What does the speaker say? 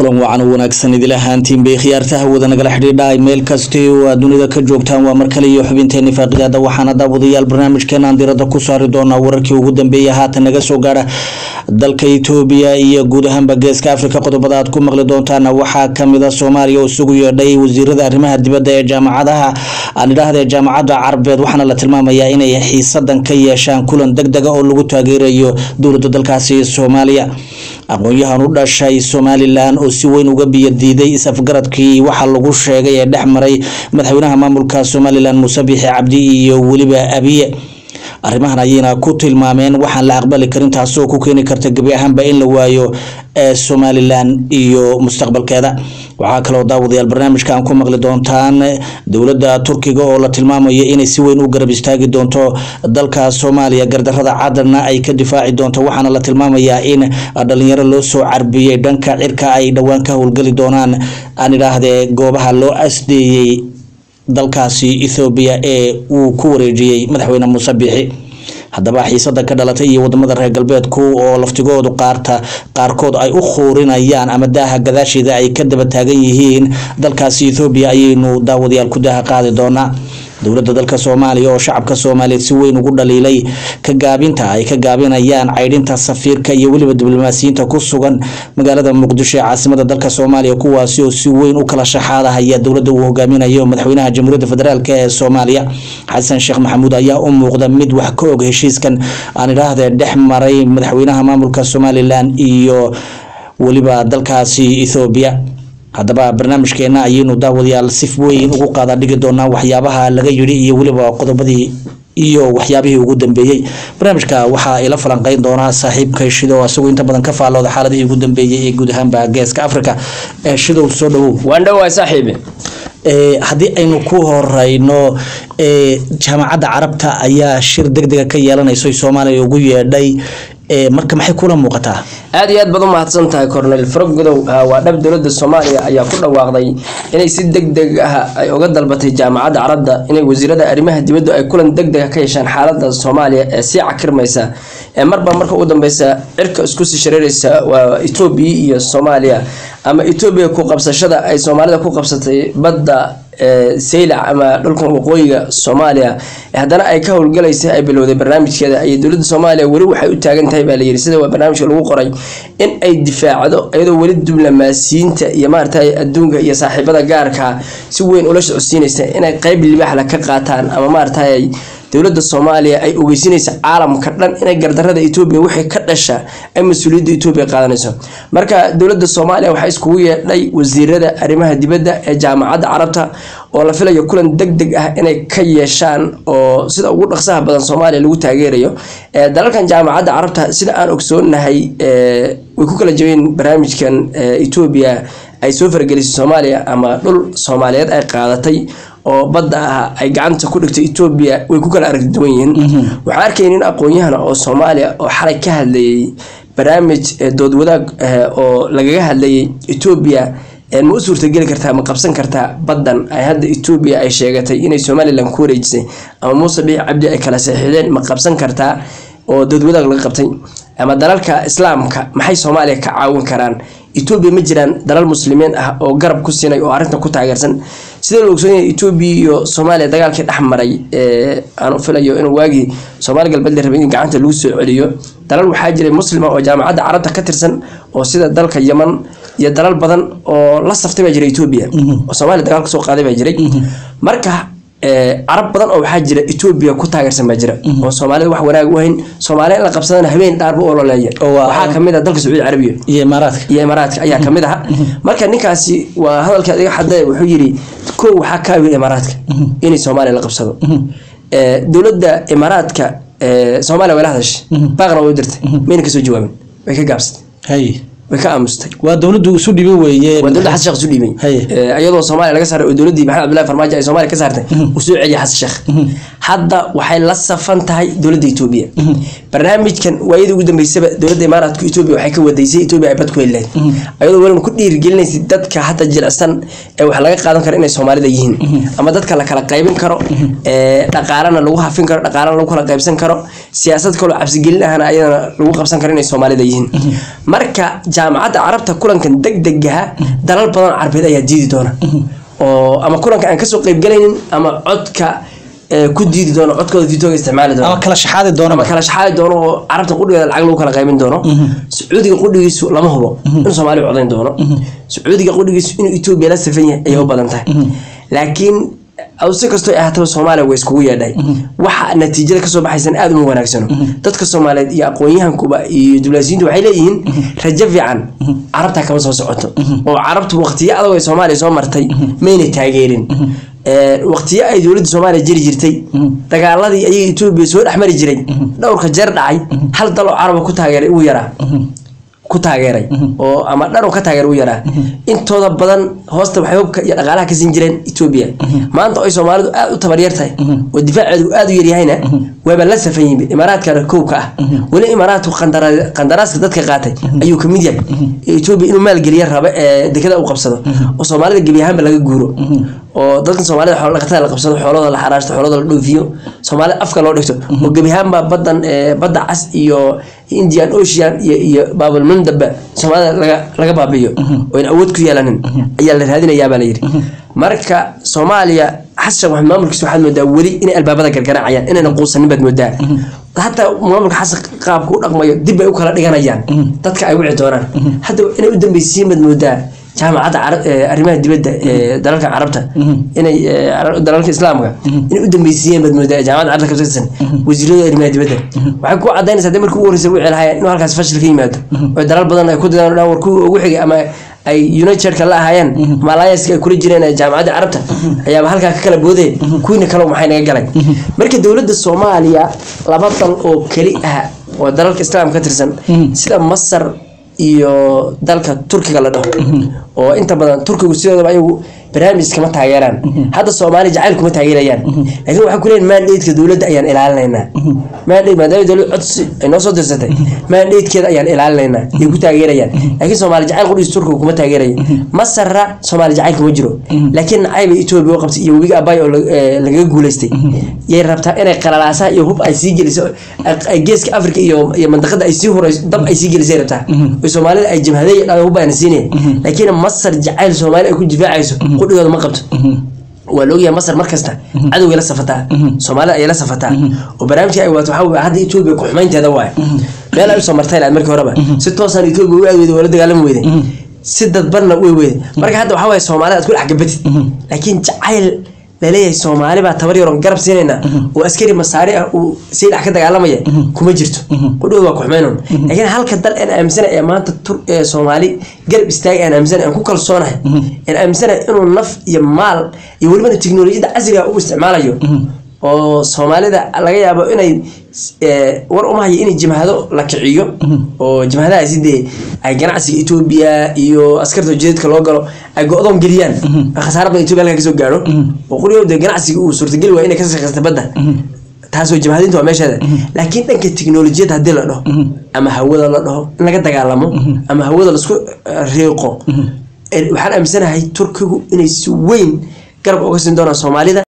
kulan wacan oo wanaagsan idil ahaantiin bay khiyaartaha wada nagala xidhiidha meel kastay oo aad dunida ka joogtaan waa mar kale iyo xubinteeni faaqidaada waxaana daawadayaal barnaamijkeenaan diirada ku saari doonaa wararkii ugu dambeeyay haatan naga soo gaara dalka itoobiya iyo guud ahaanba geeska afrika qodobada aad ku maqli doontaan waxaa kamid a soomaaliya oo isugu yeedhay wasiirada arrimaha dibadda ee jaamacadaha aan idhaahda jaamacadda carabeed waxaana la tilmaamayaa inay xiisadan ka yeeshaan kulan deg dega oo lagu taageerayo dowladda dalkaasi soomaaliya aqoon-yahan u dhashay somalilan oo si weyn uga biyadiiday is-afgaradkii waxaa lagu sheegay ee dhex maray madaxweynaha maamulka somalilan muuse biixi cabdi iyo weliba abiye arrimahan ayayna ku tilmaameen waxaan la aqbali karin taasi oo ku keeni karta gebi ahaanba in la waayo ee somalilan iyo mustaqbalkeeda waxaa kaloo daawadayaal barnaamijka aan ku maqli doontaan dowladda turkiga oo la tilmaamayo inay si weyn u garab istaagi doonto dalka soomaaliya gardarada cadana ay ka difaaci doonto waxaana la tilmaamayaa in dhalinyaro loo soo carbiyey dhanka cirka ay dhowaan ka howlgeli doonaan aan idhaahdee goobaha loo asdeeyey dalkaasi ethoobiya ee uu ku wareejiyey madaxweyne muuse biixi haddaba xiisada ka dhalatay iyo wadamada reer galbeedku oo laftigoodu qaarta qaarkood ay u khuurinayaan ama daaha gadaasheeda ay ka daba taagan yihiin dalkaasi ethoobiya ayaynu daawadayaal ku daaha qaadi doonaa dowladda dalka soomaaliya oo shacabka soomaaliyeed si weyn ugu dhaliilay ka gaabinta ay ka gaabinayaan caydhinta safiirka iyo weliba diblomaasiyiinta ku sugan magaalada muqdisho ee caasimada dalka soomaaliya kuwaasi oo si weyn u kala shaxaadahaya dowladda uu hogaaminayo madaxweynaha jamhuuriyadda federaalk ee soomaaliya xasan sheekh maxamuud ayaa u muuqda mid wax ka og heshiiskan aan idhaahdee dhex maray madaxweynaha maamulka somalilan iyo weliba dalkaasi ethoobiya haddaba barnaamijkeena ayaynu daawadayaal si weyn ugu qaada dhigi doonaa waxyaabaha laga yidhi iyo weliba qodobadii iyo waxyaabihii ugu dambeeyey barnaamijka waxaa ila falanqeyn doonaa saaxiibka shidow asagoo inta badan ka faallooda xaaladihii ugu dambeeyey ee guud ahaanba geeska africa shidow soo dhawow waan dhowaa saaxiibe haddii aynu ku horeyno jaamacadda carabta ayaa shir deg dega ka yeelanayso soomaaliya ugu yeedhay marka maxay kula muuqataa aad iyo aad baad u mahadsan tahay cornel frogodow waa dhab dowladda soomaaliya ayaa ku dhawaaqday inay si deg deg ah ay uga dalbatay jaamacadda carabda inay wasiirada arrimaha dibaddu ay kulan deg dega ka yeeshaan xaalada soomaaliya ee sii cakirmaysa ee marba marka ugu dambeysa cirka isku sii shareereysa waa etoobiya iyo soomaaliya ama etoobiya ku qabsashada ay soomaalida ku qabsatay badda saylac ama dhulkan waqooyiga soomaaliya haddana ay ka howlgalaysa ay bilowday barnaamijkeeda ayay dowladda soomaaliya weli waxay u taagan tahay baa layiri sida waa barnaamijka lagu qoray in ay difaacdo iyadoo weli diblomaasiyiinta iyo maaragtay adduunka iyo saaxiibada gaarka si weyn ula socodsiinaysa inay qeyb libaaxla ka qaataan ama maaragtay dowladda soomaaliya ay ogeysinaysa caalamka dhan inay gardarada etoobiya wixii ka dhasha ay mas-uuliyadda etoobiya qaadanayso marka dowladda soomaaliya waxaa iskugu yeedhay wasiirada arrimaha dibadda ee jaamacadda carabta oo la filayo kulan deg deg ah inay ka yeeshaan oo sida ugu dhaqsaha badan soomaaliya lagu taageerayo dalalkan jaamacadda carabta sida aan ogsoonahay way ku kala jabeen barnaamijkan etoobiya ay soo faragelisay soomaaliya ama dhul soomaaliyeed ay qaadatay oo badda ah ay gacanta ku dhigtay etoobiya way ku kala aragti duwan yihiin waxaan arkay nin aqoon-yahana oo soomaaliya oo xalay ka hadlayay barnaamij dood wadaag oo lagaga hadlayay etoobiya ma u suurtageli kartaa ma qabsan kartaa baddan ay hadda etoobiya ay sheegatay inay somalilan ku wareejisay ama muuse biix cabdi ay kala saxiixdeen ma qabsan kartaa oo dood wadaag laga qabtay ama dalalka islaamka maxay soomaaliya ka caawin karaan etoobiya ma jiraan dalal muslimiin ah oo garab ku siinay oo arrintan ku taageersan sidee la ogsoon yahay etoobiya iyo soomaaliya dagaalkii dhex maray aan u filayo inuu waagii soomaali galbeed la rabay in gacanta lagu soo celiyo dalal waxaa jiray muslima oo jaamacadda carabta ka tirsan oo sida dalka yaman iyo dalal badan oo la saftay baa jira etoobiya oo soomaaliya dagaal kasoo qaaday baa jiray marka carab badan oo waxaa jira etoobiya ku taageersan baa jira oo soomaalida wax wanaag u hayn soomaaliya in la qabsadana habeen dhaarba oo loleeya waxaa kamid ah dalka sacuudi carabiya iyo imaaraadka iyo imaaraadka ayaa kamid aha marka ninkaasi waa hadalka adiga xadee wuxuu yiri kow waxaa kaawiya imaaraadka inay soomaaliya la qabsado dowladda imaaraadka soomaaliya way la hadashay baaqna way u dirtay mayna kasoo jawaabin way ka gaabsatay hay way ka aamustay waa dowladdu isu dhibi weeye waa dowladda xasan sheekh isu dhiibay Haye. iyadoo soomaaliya laga saaray oo dowladdii maxamed cabdullahi farmaajo ay soomaaliya ka saartay uu soo celiyay xasan sheekh hadda waxay la safan tahay dowladda etoobiya barnaamijkan waayadii ugu dambeysaba dowladda imaaraadka etoobiya waxay ka wadaysay etoobiya ay bad ku heli lahayd iyadoo weliba ku dhiirigelinaysa dadka hadda jilicsan ee wax laga qaadan karo inay soomaalida yihiin ama dadka la kala qaybin karo ee dhaqaalana lagu hafin karo dhaqaalana lagu kala qaybsan karo siyaasad kaloo cabsigelin ahna ayadana lagu qabsan karo inay soomaalida yihiin marka jaamacadda carabta kulankan degdegaha dalal badan carbeed ayaa diidi doona oo ama kulanka aan kasoo qeybgalaynin ama codka ee, ku diidi doono codkooda vitoga isticmaali ama doona kala shaxaadi doona ama kala shaxaadi doono oo carabta qudhigeeda lacag lagu kala qaybin doono sacuudiga qudhigiisu lama hubo inuu soomaaliya codayn doono sacuudiga qudhigiisu inuu etoobiya la safan yahay ayay u badan tahay laakiin aw si kastoo ay ahaataba soomaaliya way iskugu yeedhay waxa natiijada kasoo baxaysan aada uma wanaagsano dadka soomaaliyeed iyo aqoon-yahankuba iyo diblaasiyiintu waxay leeyihiin rajo fiican carabta kama soo socoto oo carabtu waqtiyo adag ay soomaaliya soo martay mayna taageerin Ee, waqtiyo ay dowladda soomaaliya jiri jirtay dagaaladii ayaga etoobiya soo dhex mari jiray dhowrka jeer dhacay hal dal oo caraba ku taageeray uu yaraa ku taageeray oo ama dhan oo ka taageeray uu yaraa intooda badan hoosta waxay hubka iyo dhaqaalaha ka siin jireen etoobiya maanta oo ay soomaalidu aada u tabaryar tahay oo difaaceedu aada u yaryahayna waaba la safan yihiin imaaraadkana kowka ah weli imaaraadku qandara- qandaraaska dadka qaatay ayuu ka mid yahay ee etoobiya inuu maalgeliya raba ee dekada uu qabsado oo soomaalida gebi ahaanba laga guuro oo dadkan soomaalida xoolo dhaqatada la qabsado xoolooda la xaraashto xoolooda la dhoofiyo soomaalida afka loo dhigto oo gebi ahaanba badan ee, badda cas iyo indian ocean iyo iyo baabalmandaba soomaalida laga laga baabi'iyo oo in awood ku yeelanin ayaa la raadinayaa baa la yidhi marka soomaaliya xasan maxamed maamulkiisa waxaad moodaa weli inay albaabada gargaraacayaan inayna quusanin baad moodaa hataa maamulka xasan qaabka u dhaqmayo dib bay u kala dhiganayaan dadka ay wici doonaan hadda inay u dambeysiin baad moodaa jaamacadda Carab- ee, arrimaha dibadda ee dalalka carabta inay ee, cara- dalalka islaamka inay u dambeysiiyeen baad moodaa jaamacadda carabta ka tirsan wasiirada arrimaha dibadda waxay ku cadaynaysaa hadii markii ugu horreysay wixii lahaayeen inuu halkaas fashil ka yimaado oo dalal badan ay ku dadaan dhan war kuwii ugu xigay ama ay unitedka la ahaayeen ama allianceka ay kula jireen ee jaamacadda carabta ayaaba halkaa ka kala boodee kuwiina kale maxay naga galay marka dowladda soomaaliya laba dal oo keli ah oo dalalka islaamka ka tirsan sida masar iyo dalka turkiga la dhaho oo inta badan turkigu sidoodaba ayagu barnaamij kama taageeraan hadda soomaali jacayl kuma taageerayaan laakiin waxay ku leeyihin mandateska dowladda ayaan ilaalinaynaa mandate maadaama dowladda codsi ay noo soo dirsatay mandatekeeda ayaan ilaalinaynaa ay ku taageerayaan laakiin soomaali jacayl qudhiis turkiga kuma taageeraya masarra soomaali jacayl kuma jiro laakiin nacayba etoobiya u qabtay iyo webiga abay oo la- ee, lagaga guuleystay yay rabtaa inay qalalaasaha iyo hub ay sii geliso ay- ay geeska afrika iyo iyo mandaqada ay sii horeyso dab ay sii gelisay rabtaa oo soomaalida ay jabhaday dhaa hub ayna siinaya laakiin masar jacayl soomaali ay ku difaacayso qudhigooda ma qabto waa la ogyahay masar markasta cadowgay la safataa soomaalida ayay la safataa oo barnaamijka ay waato waxaa weeye hadda etoobiya ku xumaynteeda waaye meel ay usoo martay lahayd markii horeba si toosaan etoobiya u aad weyday waa la dagaalami weyday si dadbanna way weyday marka hadda waxaa waaye soomaalida aad ku dhex gabatid laakiin jacayl laleeyahay soomaali baa tabar yaroon garab siinayna oo askari masaari ah uu sii dhex ka dagaalamaya kuma jirto qudhooda waa ku xumaynon laakiin halka dal aan aaminsana ee maanta tur ee soomaali garab istaagay aan aaminsana aan ku kalsoonahay aan aaminsana inuu naf iyo maal iyo welibana tiknolojiyadda casriga u isticmaalayo oo soomaalida laga yaabo inay eh, war uma hayo inay jimhado la kiciyo oo jimhadahaasi dee ay ganacsiga etoobiya iyo askarta ujeedadka loo galo ay go-doon geliyaan khasaare badan etoobiya halkaa kasoo gaaro oo quriyo dee ganacsiga uu suurtageli waaya inay ka shaqeysta badda taasoo jimhadinta waa meesheeda laakiin dhanka tiknolojiyadda haddii la dhaho ama hawada la dhaho in laga dagaalamo ama hawada laisku eh, riiqo Eh, waxaan aaminsanahay turkigu inay si weyn garab uga siin doonaan soomaalida